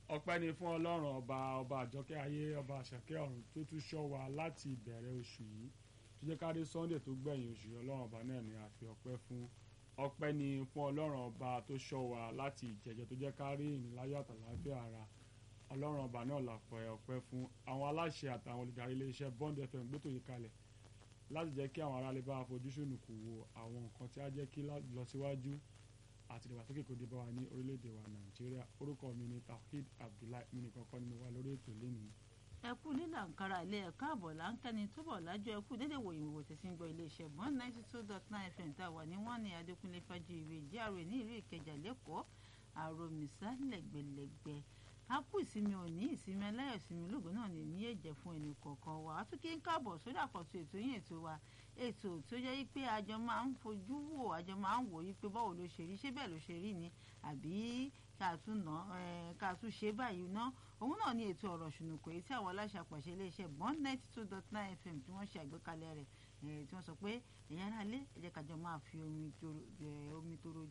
ọpẹ́ ni fún ọlọ́run ọba ọba àjọkẹ́ ayé ọba àṣàkẹ́ ọ̀run tó tún ṣọ́ wa láti ìbẹ̀rẹ̀ oṣù yìí tó jẹ́ kárí sunday tó gbẹ̀yìn oṣù yìí ọlọ́run ọba náà ni a fi ọpẹ́ fún ọpẹ́ ni fún ọlọ́run ọba tó ṣọ́ wa láti ìjẹ̀jẹ̀ tó jẹ́ kárí ìníláyọ̀ àtàláfíà ara ọlọ́run ọba náà làpẹ́ ọpẹ́ fún àwọn aláṣẹ àtàwọn olùdarí iléeṣẹ́ bond fm gbé tòyí kalẹ̀ láti jẹ́ kí àwọn aráàlú bá fojú sùnùkù wo àwọn nǹkan tí á jẹ́ kí lọ síwájú àti ìdàgbàsókè kò dé bá wa ní orílẹ̀-èdè wa nàìjíríà orúkọ mi ni tawhid abdullahi mi nìkan kọ́ ni mo wà lórí ètò lẹ́nìí. ẹ kú lílà nkara ilé ẹ káàbọ̀ là ń kẹ́ni túbọ̀ lájọ ẹ kú dédé wòyìn wò tẹ̀sí ń gbọ́ iléeṣẹ́ one ninety two dot nine fm tá a wà ní wọ́n ní adékúnlé fájú ìwé jíàrè ní ìlú ìkẹjà lẹ́kọ̀ọ́ àròmísà lẹ́gbẹ̀lẹ́gbẹ̀ a kú ìsinmi òní ìsinmi aláyọ̀ ìsinmi ológun náà ní ní èjẹ̀ fún ẹnì kọ̀ọ̀kan wa a tún kí ń káàbọ̀ sórí àkọ́tún ètò yín ètò wa ètò tó jẹ́ wípé àjọ máa ń fojú wò àjọ máa ń wò wípé báwo ló ṣe rí ṣé bẹ́ẹ̀ ló ṣe rí ni àbí ká tún ná ká tún ṣe báyìí ná òun náà ní ètò ọ̀rọ̀ ṣùnùkọ èyí tí àwọn aláṣẹ àpàṣẹ iléeṣẹ́ bond ninety two dot nine fm tí wọ́n ṣe àgbékalẹ̀ rẹ̀ tí wọ́n sọ pé ẹ̀yà ara lé ẹ jẹ́ kájọ máa fi omi toro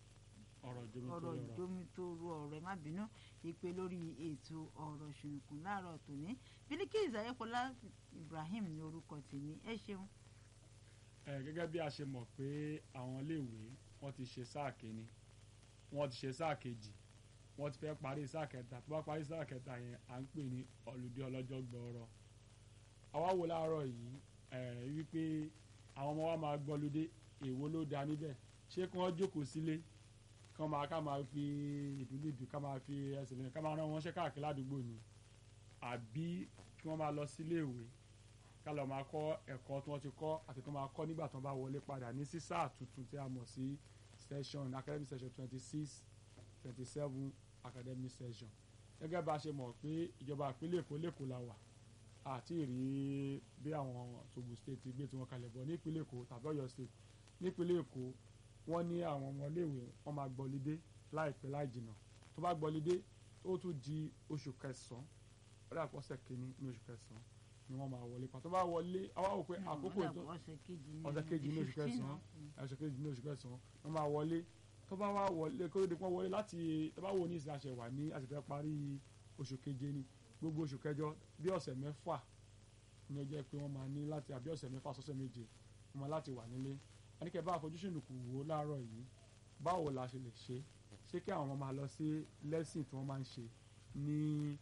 ọ̀rọ̀ jomitoro ọ̀rọ̀ ẹ má bínú ìpè lórí ètò ọ̀rọ̀ ṣùnùkùn láàárọ̀ tòní Bilikiz Ayéfọlá Ibrahim ní orúkọ tèmi ẹ ṣeun. ẹ gẹ́gẹ́ bí a ṣe mọ̀ pé àwọn iléèwé wọ́n ti ṣe sáà kínní wọ́n ti ṣe sáà kejì wọ́n ti fẹ́ parí sáà kẹta tó bá parí sáà kẹta yẹn à ń pè ní ọlùdí ọlọ́jọ́ gbọ́ọ̀rọ̀ àwa wò láàárọ̀ yìí ẹ wípé àwọn ọmọ wa máa gbọ́lódé èwo ló da níbẹ̀ ṣé kí wọ́n jókòó sílé kán máa ká máa fi ìdúdúdú ká máa fi ẹsẹ̀ lẹ́yìn ká máa rán wọn ṣẹ́ káàkiri ládùúgbò ni àbí kí wọ́n máa lọ sílé ìwé ká lọ máa kọ́ ẹ̀kọ́ tí wọ́n ti kọ́ àti kí wọ́n máa kọ́ nígbà tí wọ́n bá wọlé padà ní sí sáà tuntun tí a mọ̀ sí session academic session twenty six twenty seven academic session gẹ́gẹ́ bá a ṣe mọ̀ pé ìjọba ìpínlẹ̀ Èkó lẹ́kọ̀ọ́ la wà àti ìrí bí àwọn Togo state ti gbé tiwọn kalẹ̀ bọ̀ ní ìpínlẹ̀ Èkó tàbí Ọ̀yọ́ state nípínlẹ̀ Èkó wọ́n ní àwọn ọmọléèwé wọ́n máa gbọ́lidé láìpẹ́ láì jìnnà tó bá gbọ́lidé tó tún di oṣù kẹsàn-án ọ̀rẹ́ àpọ̀sẹ̀ kìíní ní oṣù kẹsàn-án ni wọ́n máa wọlé pa tó bá wọlé àwa wò pé àkókò tó ọ̀sẹ̀ kejì ní oṣù kẹsàn-án ọ̀sẹ̀ kejì ní oṣù kẹsàn-án wọ́n máa wọlé tó bá wá wọlé kó ló dé pọ́n wọlé láti tó bá wò ní ìsìn àṣẹ wà ní àṣẹfẹ́ parí oṣù keje ni gbogbo oṣù kẹjọ bí ọ̀sẹ̀ mẹ́fà ní ọjọ́ pé wọ́n máa ní láti àbí ọ̀sẹ̀ mẹ́fà sọ́sẹ̀ méje wọ́n máa láti wà nílé àníkẹ́ bá àfojúsùn kù wò láàárọ̀ yìí báwo la ṣe lè ṣe ṣé kí àwọn ọmọ máa lọ sí lẹ́sìn tí wọ́n máa ń ṣe ní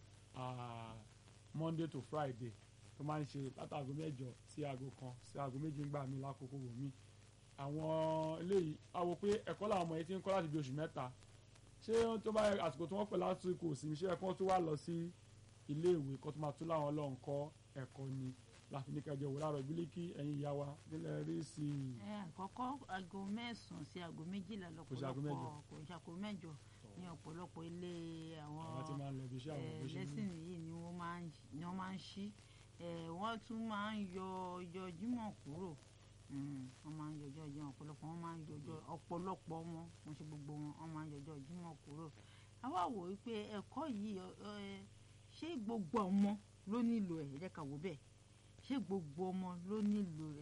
Monday to Friday tó máa ń ṣe látàgò mẹ́jọ sí aago kan sí aago méjì ń gbà mí lákòókò wò mí àwọn eléyìí a wò pé ẹ̀kọ́ làwọn ọmọ yẹn ti ń kọ́ láti bí oṣù mẹ́ta ṣé tó bá àsìkò tí wọ́n pè lásìkò òsínmi ṣé ẹ̀kọ́ tó wà lọ sí ilé ìwé kó tó máa tún láwọn ọlọ́run kọ́ ẹ̀kọ́ ni láti ní kẹjọ wò láàárọ̀ Bílíkì ẹ̀yin ìyá wa nílẹ̀ rí sí i. ẹ àkọ́kọ́ aago mẹ́sàn-án sí aago méjìlá lọ́pọ̀lọpọ̀ kò ń ṣàkó mẹ́jọ ní ọ̀pọ̀lọpọ̀ ilé àwọn lẹ́sìn yìí ni wọ́n máa ń ṣí wọ́n tún máa ń yọ ọjọ́ Jímọ̀ kúrò wọ́n máa ń yọ ọjọ́ Jímọ̀ ọ̀pọ̀lọpọ̀ wọ́n máa ń yọ ọjọ́ ọ̀pọ̀lọpọ̀ wọn wọ́n ṣe gbogbo wọn wọ́n máa ń yọ ọjọ́ Jímọ̀ kúrò àwa wò wípé ẹ̀kọ́ yìí ṣé gbogbo ọmọ ló nílò ẹ̀ ẹ jẹ́ ká wò bẹ́ẹ̀ ṣé gbogbo ọmọ ló nílò